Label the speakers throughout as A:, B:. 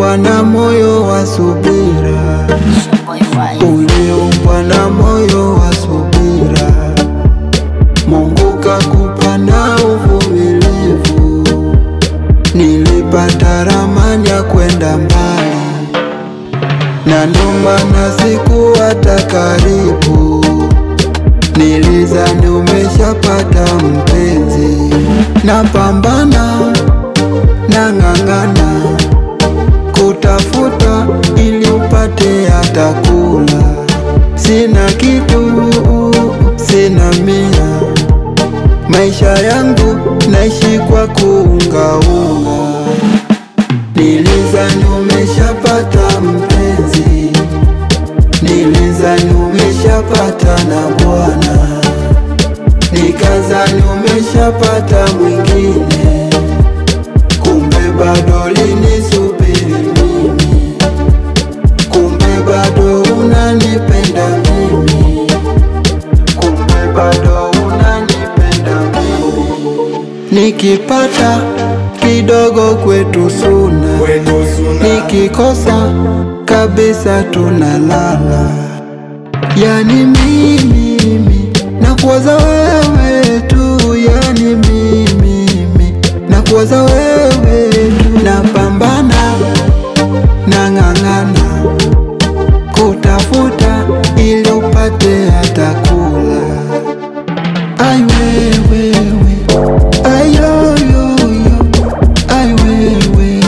A: Uliumbwa na moyo wa subira, uliumbwa na moyo wa subira. Mungu kakupa na uvumilivu, nilipata ramani ya kwenda mbali, na ndo maana sikuwata karibu. Nilizani umeshapata mpenzi, napambana nang'ang'ana kutafuta ili upate hata kula. Sina kitu, sina mia, maisha yangu naishi kwa kuungaunga. Nilizani umeshapata mpenzi, nilizani umeshapata na bwana, nikazani umeshapata mwingine, kumbe bado linisubiri mimi, kumbe bado unanipenda mimi, kumbe bado unanipenda mimi. Nikipata kidogo kwetu suna, nikikosa kabisa tunalala. Yani mimi nakuwaza wewe tu, yani mimi nakuwaza wewe tu, napambana nang'ang'ana kutafuta ili upate hata kula. Ai wewe ai yo yo yo ai wewe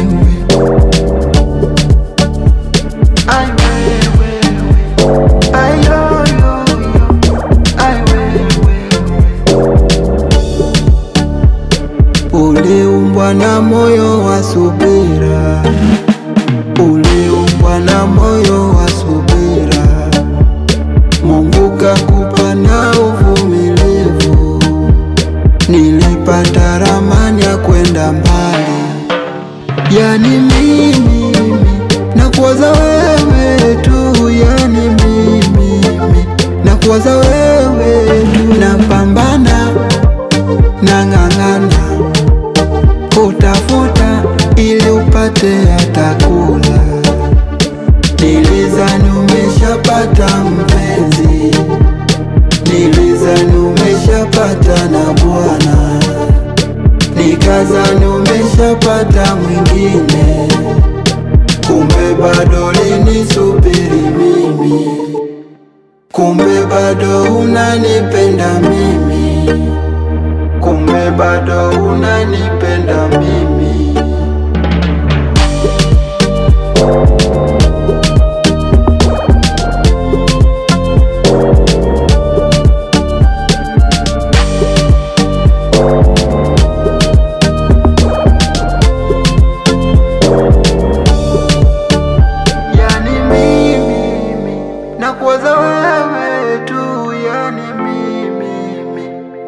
A: ai wewe ai yo yo yo ai wewe Uliumbwa na moyo wa subira, uliumbwa na moyo wa subira. Mungu kakupa na uvumilivu, nilipata ramani ya kwenda mbali. Yani mimi nakuwaza wewe tu, yani mimi nakuwaza wewe tu, napambana nang'ang'ana kutafuta ili upate hata kula. Nilizani umeshapata mpenzi, nilizani umeshapata na bwana, nikazani umeshapata mwingine, kumbe bado linisubiri mimi, kumbe bado unanipenda mimi, kumbe bado unanipenda mimi.